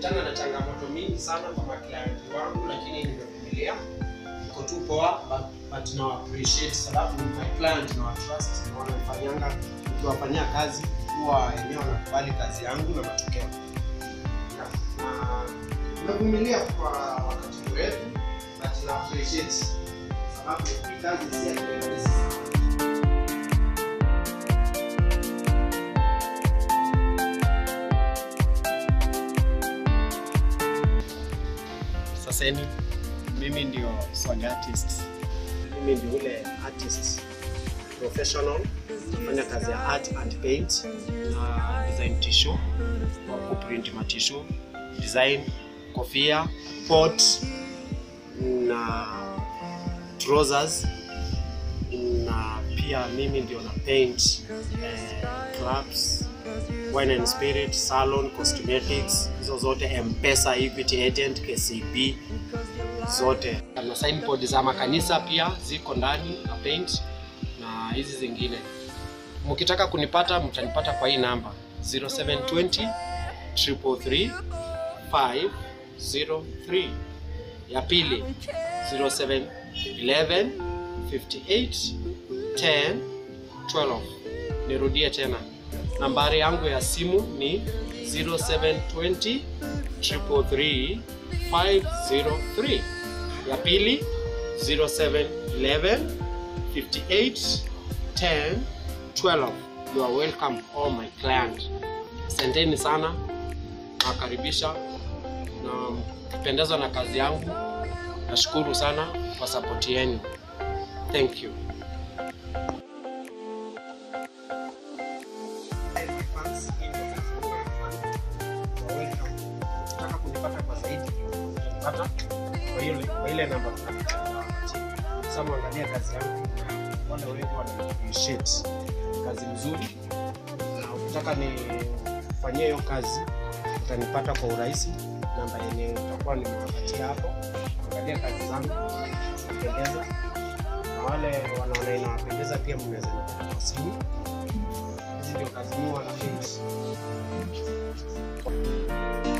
nimekutana na changamoto mingi sana kwa maklienti wangu, lakini nimevumilia, niko tu poa, but, but na appreciate sababu my client na trust na wanafanyanga, nikiwafanyia kazi huwa eneo wanakubali kazi yangu na matokeo Yeah, na nimevumilia kwa wakati mrefu, but na appreciate sababu hii kazi si ya kirahisi. Sasa ni mimi ndio swag artist. Mimi ndio ule artist professional, nafanya kazi ya art and paint na design tissue, kwa kuprint ma tissue, design kofia, pot na trousers na pia mimi ndio na paint eh, clubs wine and spirit salon cosmetics hizo zote mpesa equity agent kcb zote na signboard za makanisa pia ziko ndani na paint na hizi zingine mkitaka kunipata mtanipata kwa hii namba 0720 333 503 ya pili 0711 58 10 12 nirudie tena nambari yangu ya simu ni 0720 333 503 ya pili 0711 58 10 12 you are welcome all my client asanteni sana nawakaribisha na mkipendezwa na kazi yangu nashukuru sana kwa sapoti yenu thank you Ukitaka kunipata kwa zaidi, utanipata kwa ile kwa ile namba sasa muangalia kazi yangu na wale wengi wana appreciate kazi nzuri, na ukitaka nifanyie hiyo kazi utanipata kwa urahisi. Namba yenye utakuwa nimewapatia hapo, angalia kazi zangu zinapendeza, na wale wanaona inawapendeza pia mnaweza nipata kwa simu. Hizi ndio kazi mimi wanapenda.